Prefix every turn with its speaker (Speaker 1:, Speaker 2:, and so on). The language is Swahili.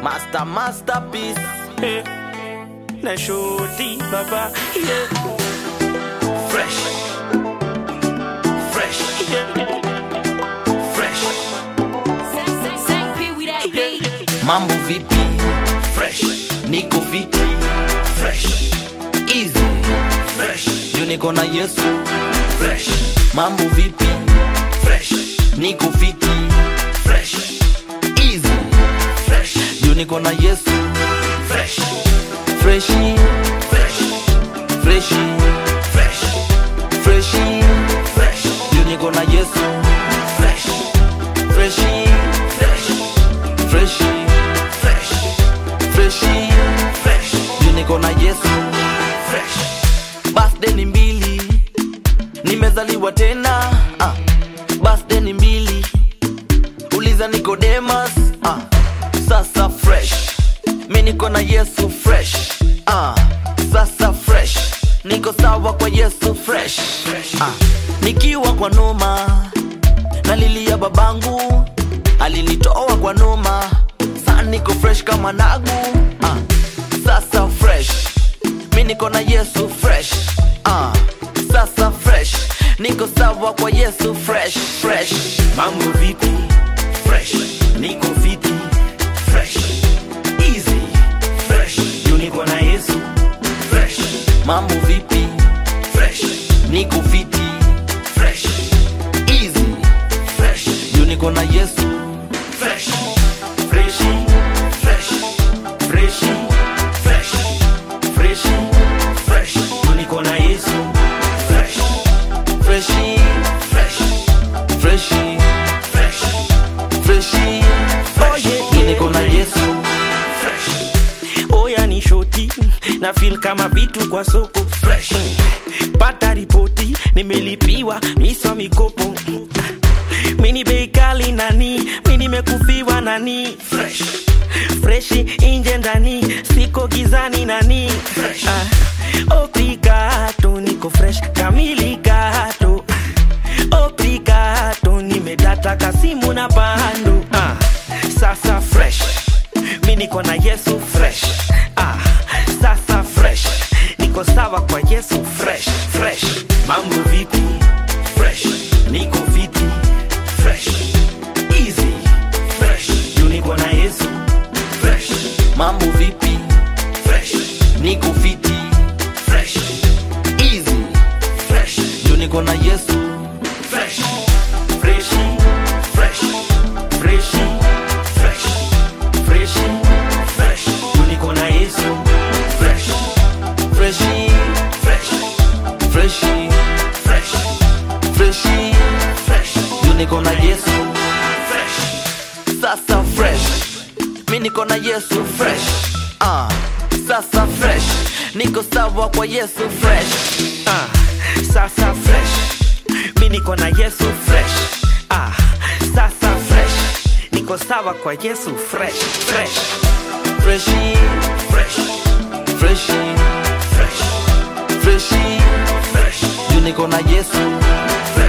Speaker 1: Master masterpiece.
Speaker 2: Eh, na shoti baba yeah.
Speaker 1: Fresh. Fresh.
Speaker 2: Yeah.
Speaker 1: Fresh.
Speaker 2: Yeah.
Speaker 1: Mambo vipi? Fresh. Niko vipi? Fresh. Easy. Fresh. Juu niko na Yesu. Fresh. Mambo vipi? Fresh. Niko fiti. Fresh. Easy. Fresh. Juu niko na Yesu. Fresh. Freshi. Fresh. Freshi. Fresh. Freshi. Fresh. Juu niko na Yesu. Fresh. Freshi. Fresh. Freshi. Fresh. Freshi. Fresh. Juu niko na Yesu. Fresh. Birthday ni mbili. Nimezaliwa tena. Ah. Birthday ni mbili. Uliza Nicodemus. Ah. Sasa fresh. Mi niko na Yesu fresh. Ah. Sasa fresh. Niko sawa kwa Yesu fresh. Ah. Nikiwa kwa noma nalilia babangu alinitoa kwa noma saa niko fresh kama nagu ah. sasa fresh mi niko na yesu fresh ah. sasa fresh niko sawa kwa yesu fresh fresh
Speaker 2: mambo vipi
Speaker 1: fresh
Speaker 2: niko fiti
Speaker 1: fresh easy fresh
Speaker 2: juu niko na yesu
Speaker 1: fresh mambo vipi fresh niko fiti fresh easy fresh juu niko na yesu fresh
Speaker 2: freshi
Speaker 1: fresh
Speaker 2: freshi
Speaker 1: fresh
Speaker 2: freshi
Speaker 1: fresh
Speaker 2: juu niko na yesu
Speaker 1: fresh freshy fresh freshy fresh freshy fresh
Speaker 2: yeah.
Speaker 1: niko na yesu fresh
Speaker 2: oya ni shoti na feel kama vitu kwa soko
Speaker 1: fresh
Speaker 2: pata ripoti nimelipiwa miswa mikopo mini bei kali nani mi nimekufiwa nani
Speaker 1: fresh
Speaker 2: freshi inje ndani siko gizani nani
Speaker 1: Fresh.
Speaker 2: ah, obrigado niko fresh kamili gato obrigado nimedata kasimu na bando ah, sasa fresh mi niko na yesu fresh ah, sasa fresh niko sawa kwa yesu fresh fresh mambo vipi
Speaker 1: fresh
Speaker 2: niko viti
Speaker 1: fresh easy fresh
Speaker 2: juu niko na yesu
Speaker 1: fresh mambo vipi fresh niko fiti fresh easy fresh juu niko na yesu fresh
Speaker 2: freshi
Speaker 1: fresh
Speaker 2: freshi
Speaker 1: fresh
Speaker 2: freshi
Speaker 1: fresh
Speaker 2: juu niko na yesu
Speaker 1: fresh freshy fresh freshy fresh freshy fresh juu niko na yesu fresh sasa fresh mi niko na yesu fresh ah sasa fresh niko sawa kwa yesu fresh
Speaker 2: ah, sasa fresh mi niko na yesu fresh ah, sasa fresh niko sawa kwa yesu fresh fresh
Speaker 1: freshy fresh freshy fresh freshy fresh juu niko na yesu fresh